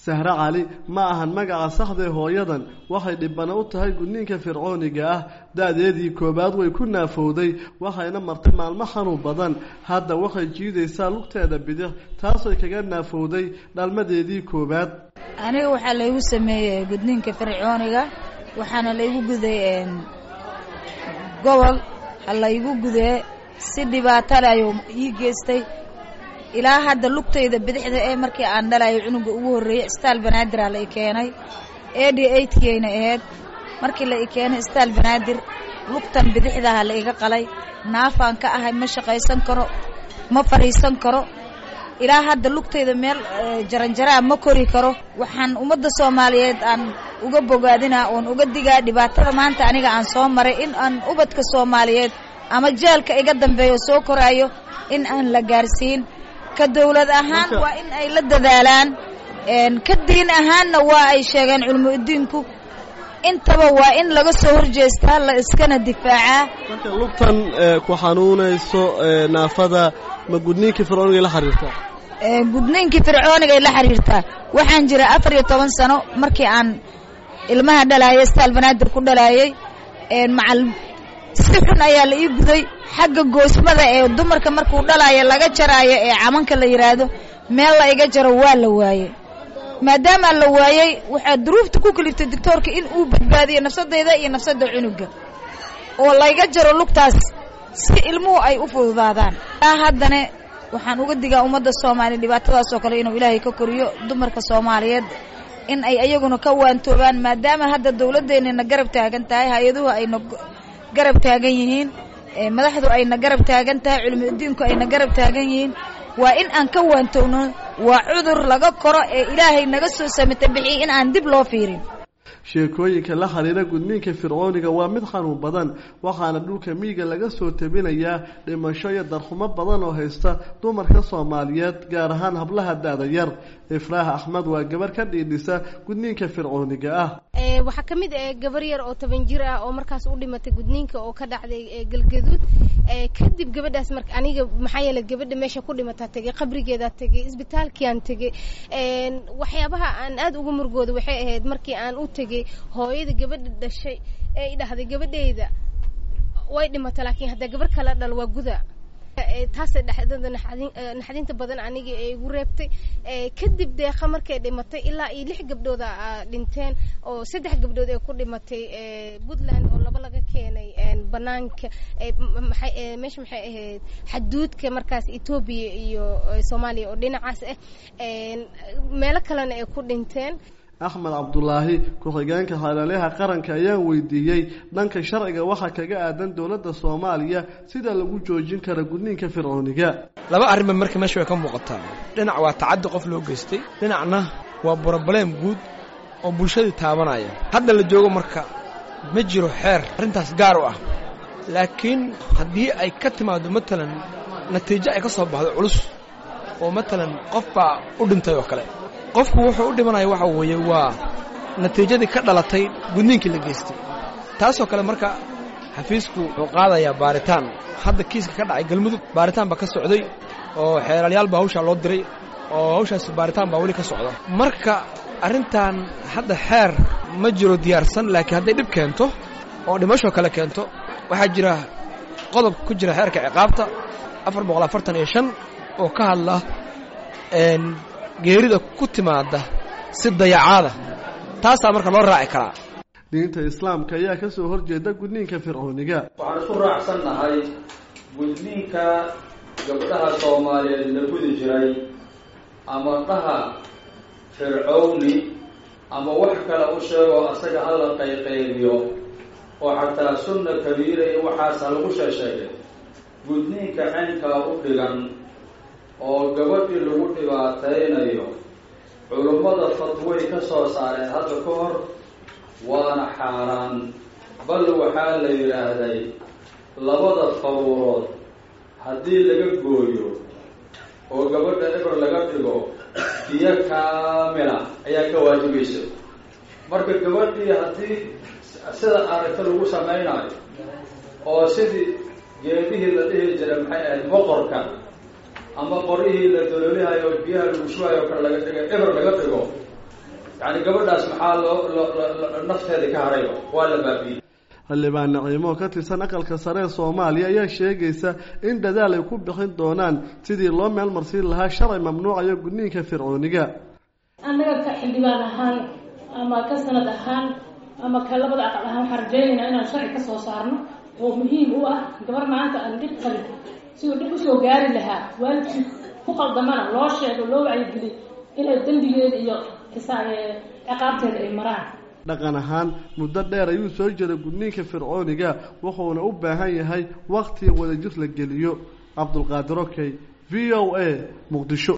sahre cali ma ahan magaca saxdae hooyadan waxay dhibana u tahay gudniinka fircooniga ah da-deedii koowaad way ku naafowday waxayna martay maalmo xanuun badan hadda waxay jiidaysaa lugteeda bidix taasay kaga naafowday dhalmadeedii koowaad aniga waxaa laygu sameeyey gudniinka fircooniga waxaana laygu guday gobol ha laygu gudee si dhibaatale ayuu ii geystay ilaa hadda lugtayda bidixda ee markii aan dhalayo cunuga ugu horreeyey staal banaadir la i keenay edi eightkiayna ahayd markii la i keenay staal banaadir lugtan bidixdaha la iga qalay naafaan ka ahay ma shaqaysan karo ma fadhiisan karo ilaa hadda lugtayda meel jaranjaraa ma kori karo waxaan ummadda soomaaliyeed aan uga bogaadinaa oon uga digaa dhibaatada maanta aniga aan soo maray in aan ubadka soomaaliyeed ama jeelka iga dambeeyo soo koraayo in aan la gaarsiin ka dawlad ahaan waa in ay la dadaalaan ka diin ahaanna waa ay sheegeen culmo udiinku intaba waa in laga soo horjeestaa la iskana difaacaa marka lugtan ku xanuunayso naafada ma gudniinkii fircoonigay la xiriirtaa gudniinkii fircoonigay la xiriirtaa waxaan jira afar iyo toban sano markii aan ilmaha dhalaayay staal banaadir ku dhalaayay macal si xun ayaa la ii guday xagga goosmada ee dumarka markuu dhalaayo laga jaraayo ee camanka la yidhaahdo meel la iga jaro waa la waayey maadaamaa la waayey waxaa duruufta ku kaliftay doctoorka in uu badbaadiyo nafsadayda iyo nafsadda cunuga oo layga jaro lugtaas si ilmuhu ay u fududaadaan taa haddana waxaan uga digaa ummadda soomaaliya dhibaatadaas oo kale inuu ilaahay ka koriyo dumarka soomaaliyeed in ay ayaguna ka waantoobaan maadaama hadda dawladdeennana garab taagan tahay hay-aduhu ayna garab taagan yihiin madaxdu ayna garab taagan tahay culimo udiinku ayna garab taagan yihiin waa in aan ka waantowno waa cudur laga koro ee ilaahay naga soo samata bixiyey in aan dib loo fiirin sheekooyinka la xiriira gudniinka fircooniga waa mid xanuun badan waxaana dhulka miyiga laga soo tabinayaa dhimasho iyo darxumo badan oo haysta dumarka soomaaliyeed gaar ahaan hablaha da-da yar ifraax axmed waa gabar ka dhiidhisa gudniinka fircooniga ah waxaa ka mid ah gabar yar oo toban jir ah oo markaas u dhimatay gudniinka oo ka dhacday galgaduud kadib gabadhaas marka aniga maxaa yeele gabadha meesha ku dhimataa tegey qabrigeedaa tegey isbitaalkiaan tegey waxyaabaha aan aada uga murgooda waxay ahayd markii aan u tegey hooyada gabadha dhashay ee i dhahday gabadheyda way dhimata laakiin haddaa gabar kala dhal waa guda taasay dhexdada naxdinta badan aniga ee igu reebtay kadib deeqa markay dhimatay ilaa iyo lix gabdhooda dhinteen oo saddex gabdhood ee ku dhimatay puntland oo laba laga keenay banaanka meesha maxay ahayd xaduudka markaas etoobiya iyo soomaaliya oo dhinacaas ah meelo kalena ay ku dhinteen axmed cabdulaahi ku-xigeenka xeelaliha qaranka ayaan weydiiyey dhanka sharciga waxaa kaga aadan dowladda soomaaliya sida lagu joojin kara gudniinka fircooniga laba arrinba marka meesha way ka muuqataa dhinac waa tacaddi qof loo geystay dhinacna waa broblem guud oo bulshadii taabanaya hadda la joogo marka ma jiro xeer arrintaas gaar u ah laakiin haddii ay ka timaado matalan natiijo ay ka soo baxdo culus oo matalan qof baa u dhintay oo kale qofku wuxuu u dhimanaya waxa weeye waa natiijadii ka dhalatay gudniinkii la geystay taasoo kale marka xafiisku wuxuu qaadayaa baaritaan hadda kiiska ka dhacay galmudug baaritaan baa ka socday oo xeelaalyaal baa hawshaa loo diray oo hawshaas baaritaan baa weli ka socda marka arrintan hadda xeer ma jiro diyaarsan laakiin hadday dhib keento oo dhimashoo kale keento waxaa jira qodob ku jira xeerka ciqaabta afar boqol afartan iyo shan oo ka hadla geerida ku timaada si dayacaada taasaa marka loo raaci karaa diinta islaamka ayaa ka soo horjeeda gudniinka fircooniga waxaan isku raacsan nahay gudniinka gabdhaha soomaaliyeed la gudi jiray ama dhaha fircowni ama wax kale u sheego asaga hala qayqaybiyo oo xataa sunna kabiira iyo waxaasa lagu sheesheegay gudniinka caynkaa u dhigan oo gabadhii lagu dhibaataynayo culummada fatway ka soo saareen hadda ka hor waana xaaraan bal waxaa la yidhaahday labada faruurood haddii laga gooyo oo gabadha eber laga dhigo biyo kaamila ayaa ka waajibaysa marka gabadhii haddii sida aragta lagu samaynayo oo sidii geedihii la dhihi jiray maxay ahayd boqorka ama qorihii la dololihayo biyaha lagu shubayo kale laga dhiga eber laga dhigo yani gabadhaas maxaa loo loo nafteeda ka harayba waa la baabiiyey xildhibaan naciimo oo ka tirsan aqalka sare ee soomaaliya ayaa sheegaysa in dadaal ay ku bixin doonaan sidii loo meel marsiin lahaa sharci mamnuucayo gudniinka fircooniga annaga ka xildhibaan ahaan ama ka sanad ahaan ama ka labada aqal ahaan waxaan rajaynaynaa inaan sharci ka soo saarno oo muhiim u ah gabar maanta aan dhib qabin siduu dhib usoo gaari lahaa waalidkii ku qaldamana loo sheego loo wacyigeliy inay dembigeeda iyo ciqaabteeda ay maraan dhaqan ahaan muddo dheer ayuu soo jiray gudniinka fircooniga wuxuuna u baahan yahay wakti wadajir la geliyo cabdulqaadir okey v o a muqdisho